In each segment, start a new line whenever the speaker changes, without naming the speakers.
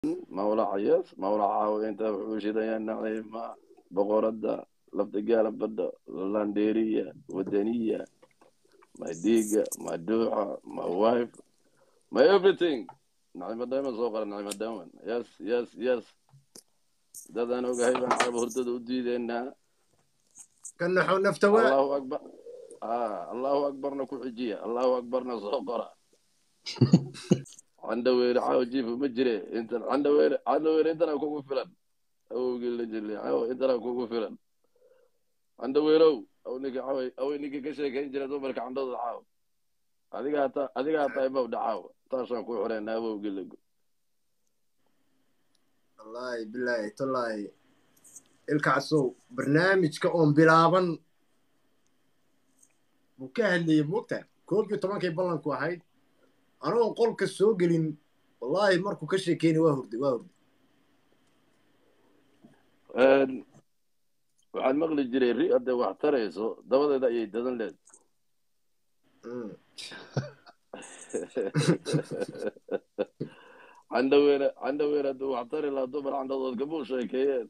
mawlaca yes mawlaca inta wuxuu shidayaa naciima boqorada laftigaala badha landeriya wadaniya my diga my duuxa my wife my everything nacima diamond soo qora nacima diamond yes yes yes dadaan ogahay baan carab hurdada u diideynaa
ka naxo naftawaa
allahu akbar ah allahu akbarna ku xijiya allahu akbarna soo qora candhaweere caawa jiifa ma jire inta candhaweere candhaweere intana kugu filan awowgii la jilay caawa intana kugu filan candhaweerow aw ninka caawa aw ninka ka sheekayn jira dumarka candhadooda caawa adigaa ta adigaa tahay mawdha caawa taasaan ku xoreyna awowgii lagu
wallaahi bilaahi tallaahi ilkaasow barnaamijka oon bilaaban buu ka hadlayay moogtaa koob iyo tobankay ballanku ahayd anagoon qolka soo gelin wallaahi markuu ka sheekeynay waa hurday waa hurday
waxaan maqli jiray ri hadday wax tarayso dabadeeda ayay dadan leed
Mm.
candhaweere candhaweere hadduu wax tari lahaa dumar candhadood kamuu sheekeeyeen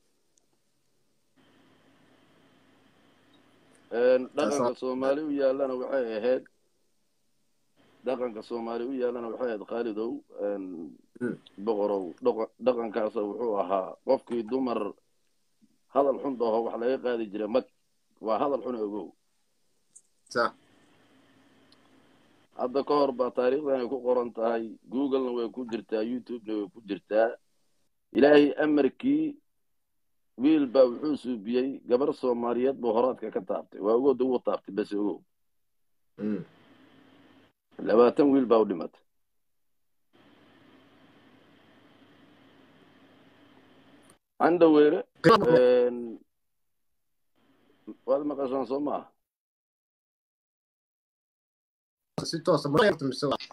dhaqanka soomaali u yaallana waxay ahayd dhaqanka soomaali u yaallana waxay ahayd khaalidow boqorow dhaqa- dhaqankaasa wuxuu ahaa qofkii dumar hadal xun dhaho wax laga qaadi jiray mag waa hadal xun ogow
sax
hadda ka hor baa taariikhdan ay ku qoran tahay googlena way ku jirtaa youtubena way ku jirtaa ilaahay amarkii wiil baa wuxuu suubiyey gabar soomaaliyeed buu horaadka ka taabtay waa ogooda wuu taabtay bas ogow
Mm.
labaatan wiil baa u dhimatay candhaweere waad maqashaan soo maaha
si toosa ma mise waa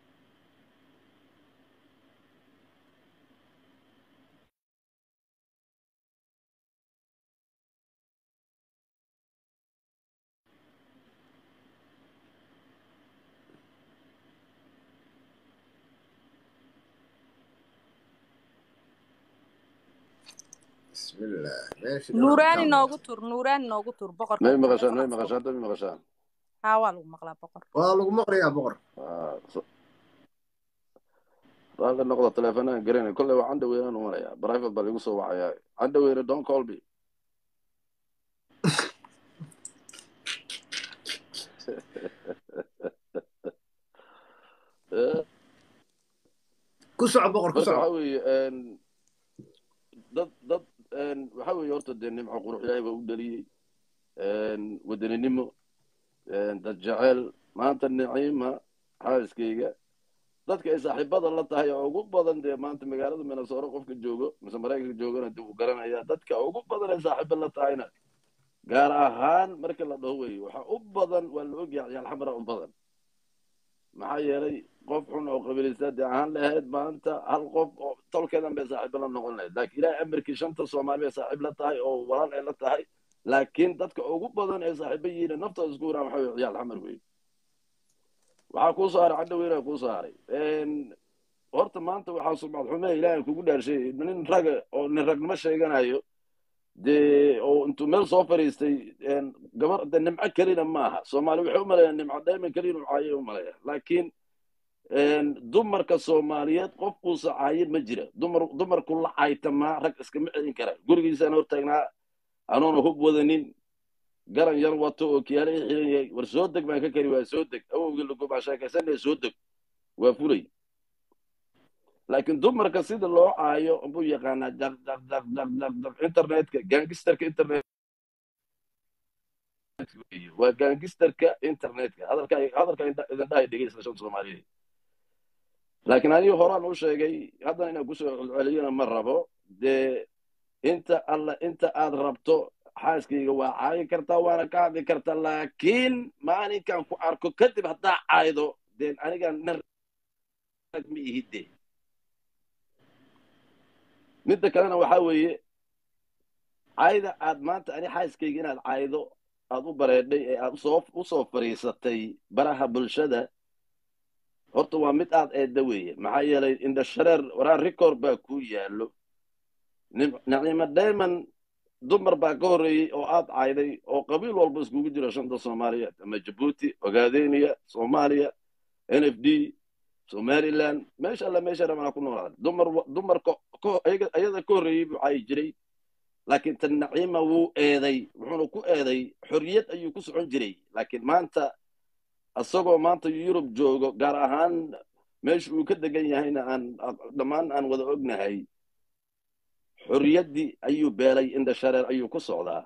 bismillah meeshii dhinaca
nuuraani
ka
noogu tur nuuraani noogu tur boqorka
may maqashaan may maqashaan hadda may maqashaan
haa waa lagu maqlaa boqor
waa lagu maqlayaa boqor
Ah, so- raalli noqda teleefanaan garanay kolley waa candhaweynaan u marayaa private baa ligu soo wacayaa candhaweyne don't call me Eh,
ku soco boqor ku
marka
soco
waxa weeye een, dad dad een, waxa weeye horta dee nimco qurux ilaahay baa u dhaliyey een, wadaninimo een, dad jecel maanta niciima xaaskayga dadka ay saaxiibada la tahay oo ugu badan dee maanta magaalada minnesota qofka joogo mise maraykanka joogana dib u garanaya dadka ugu badan ay saaxiiba la tahayna gaar ahaan marka la dhaho weeye waxa u badan waa la ogyahay ciyaal xamara u badan maxaa yeelay qof xun oo qabiilista dee ahaan lahayd maanta hal qof oo tolkeedan bay saaxiibo la noqon lahayd laakiin ilaahay amarkii shanta soomaali bay saaxiib la tahay oo walaal ay la tahay laakiin dadka ugu badan ee saaxiibo yihiin naftooda isku waraan waxa weye ciyaal xamar weeye waxaa kuu saaray cadhaweyna kuu saaray horta maanta waxaa sumcad xume ilaahay kugu dhaarshay nin raga oo nin ragnimo sheeganayo dee oo intuu meel soo fadhiistay gabar de nimco kelina maaha soomaali waxay u maleeyaan nimco dayman kelina u caayay u maleeyaan laakiin dumarka soomaaliyeed qof uusa caayin ma jira dumar dumarku la caaytamaa rag iskama celin kara gurigiisaan hortaagnaa anoona hub wadanin garan yar wato oo kiyaale i xiran yahay war soo deg baan ka kari waa soo deg awowgii lagubaa sheekaysanaya soo deg waa fulay laakiin dumarka sida loo caayo buu yaqaanaa jaq jaq jaq jaq jaq jaq internetka gangisterka internet waa gangisterka internetka hadalka hadalka idin dhahay dhegeysta shan soomaaliyeed laakiin aniga horaan u sheegay haddana inaan kusoo celceliyana ma rabo dee inta alla inta aad rabto xaaskayga waa caayi kartaa waana ka hadli kartaa laakiin maalinkan ku arko kadib haddaa caaydo deen aniga nin rag ma ihide midda kalena waxaa weeye caayda aad maanta ani xaaskayga inaad caaydo aad u bareedhay ee aad usoo usoo fadhiisatay baraha bulshada horta waa mid aad eedda weeye maxaa yeelay indhashareer waraa record baa ku yaallo Nim- nacimo diamond dumar baa ka horreeyey oo aad cayday oo qabiil walba iskugu jira shanta soomaaliyeed ama jabuuti ogaadeniya soomaaliya n f d somaliland meesha alla meesha rabana ku noolaaday dumar wa- dumarka ko- ayaga- ayada ka horreeyey buu caayi jiray laakiin tan naciima wuu eeday wuxuuna ku eeday xorriyad ayuu ku socon jiray laakiin maanta isagoo maanta yurub joogo gaar ahaan meesha uu ka degan yahayna aan dhammaan aan wada ognahay xorriyaddii ayuu beelay indhashareer ayuu ku socdaa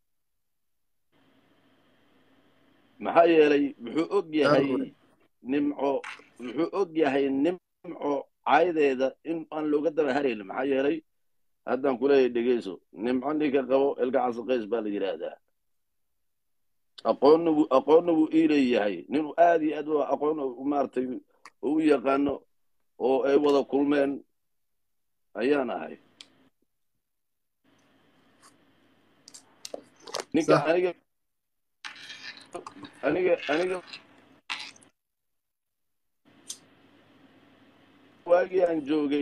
maxaa yeelay wuxuu og yahay
Darwin.
nimco wuxuu og yahay nimco caydeeda in aan looga daba haraynin maxaa yeelay haddaan kuleeyahay dhegeyso nimco ninka qabo ilka casaqays baa la yidhaahdaa aqoonna wuu aqoonna wuu ii leeyahay ninuu aad iyo aad u aqoon u maaragtay u yaqaano oo ay wada kulmeen ayaan ahay ninka
Sax.
aniga aniga aniga waagii aan joogay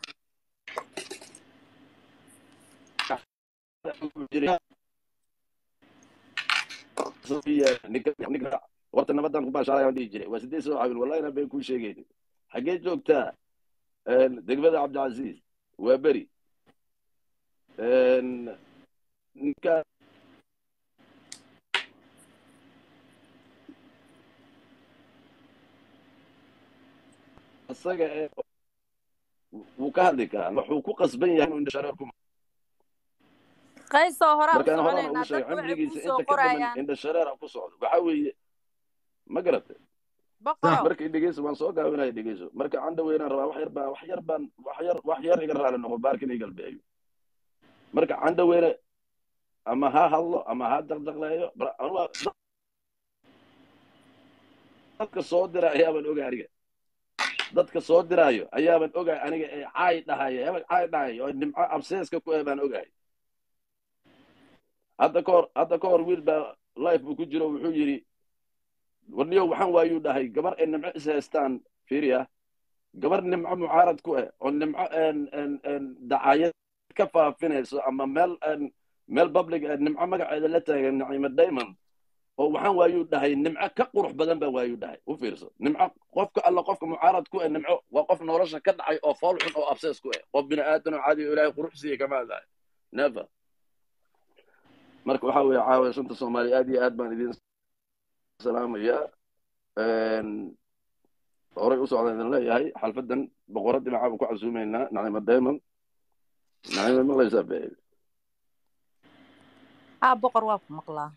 horta nabadaan ku baashaalay aan dhihi jiray waa sideed soo caawin wallahi inaan been kuu sheegaynin xaggee joogtaa degmada cabdicasiis waa beri ninka isaga ee wuu ka hadli karaa wuxuu ku qasban yahay inuu indhashareer ku
qaysoo horaa u
markaan horaan
soconaynaa
ugu sheegay
dadku waxay
cimrigiisa
kuu soo
inta ka badan
qorayaan
indhashareer ha ku socdo waxaa weeye ma garatay
boqorow
markii dhegeyso waan soo gaabinaya dhegeyso marka candha weynaan rabaa wax yar baan wax yar baan wax yar wax yar iga raali noqo baarkin iga galbeeyo marka candha weyne ama ha hadlo ama ha daqdaqleeyo bar- anuga dadka soo dira ayaaban oga aniga dadka soo diraayo ayaaban ogahay aniga ee caay dhahaya hebel caay dhahayo oo nimco abseeska ku eh baan ogahay hadda ka hor hadda ka hor wiil baa life buu ku jiro wuxuu yidhi warniyow waxaan waayuu dhahay gabar ay nimco is haystaan fiiriya gabar nimco mucaarad ku ah oo nimco en- en- en dacayad ka faafinayso ama meel en- meel public ah nimco magaceeda la taagan nacimo diamond oo waxaan waayuu dhahay nimco ka qurux badan baa waayuu dhahay u fiirso nimco qofka alla qofka mucaarad ku ah nimco waa qof nolosha ka dhacay oo fool xun oo absees ku ah qof bini aadan oo caadi oo ilaahay qurux siiya kama hadlayo never marka waxaa weeye caawa shanta soomaali aad iyo aad baan idin salaamayaa horay u socdaan idin leeyahay xalfadan boqorad dhinaca baan ku casuumaynaa nacimo diamond nacimo maqlaysaa be
haa boqor waa ku maqlaa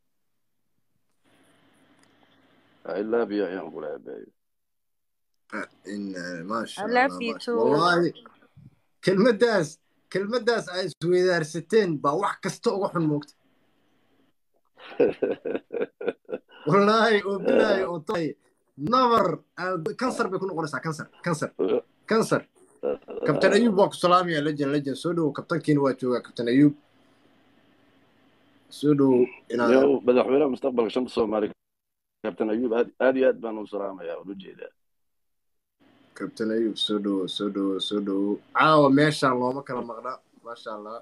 i love you ayaan ku leeyahay be
إن ما شاء
I
الله
love you
ما شاء
too.
والله kelmaddaas kelmaddaas ay isweydaarsateen baa wax kasta uga xun moogta wallaahi oo bilaayo oo tahay nabar kansar bay ku noqonaysaa kansar kansar kansar kabtan ayuub waa ku salaamaya lejan lejan soo dhowow kabtankiina waa joogaa kabtan ayuub soo dhowow inaad
yow madaxweynaha mustaqbalka shanta soomaali kabtan ayuub aad aad iyo aad baan u salaamayaa waan u jeedaa
kabtan ayuub soo dhowow soo dhowow soo dhowow caawa meeshaan looma kala maqna maasha allah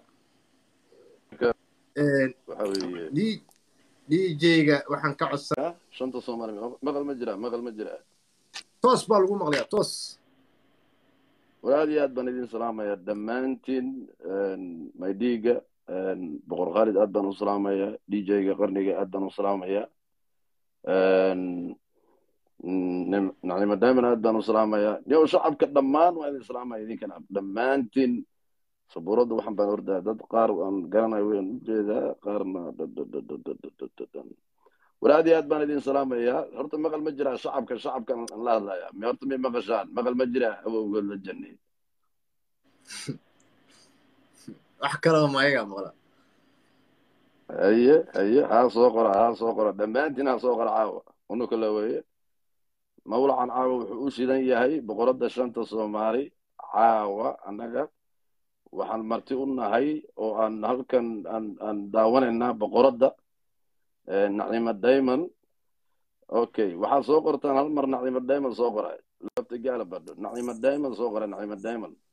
waxa weeye
d dj-ga waxaan ka codsan
ah, shanta soomaali maqal ma jira maqal ma jira
toos baa lagu maqlayaa toos
war aad iyo aad baan idin salaamayaa dhammaantiin maydhiiga boqor khaalid aad baan u salaamayaa dj-ga qarniga aad baan u salaamayaa nim- nacimo diamond aad baan u salaamayaa yow shacabka dhammaan waa idin salaamaya idinkana dhammaantiin sabuuradda waxaan baan ordaa dad qaar aan garanayo waan u jeedaa qaarna war aad iyo aad baan idin salaamayaa horta maqal ma jiraa shacabka shacabkan aan la hadlayaa me horta may maqashaan maqal ma jiraa awowgood la jannay
wax kalaba mayagaa maqla
haye haye haa soo qora haa soo qora dhammaantiin haa soo qora caawa unu kala weeye mawlacan caawa wuxuu u shidan yahay boqoradda shanta soomaali caawa annaga waxaan marti u nahay oo aan halkan aan aan daawanaynaa boqoradda nacimo diamond okay waxaad soo qortaan hal mar nacimo diamond soo qoray lafta gaala badho nacima diamond soo qora nacima diamond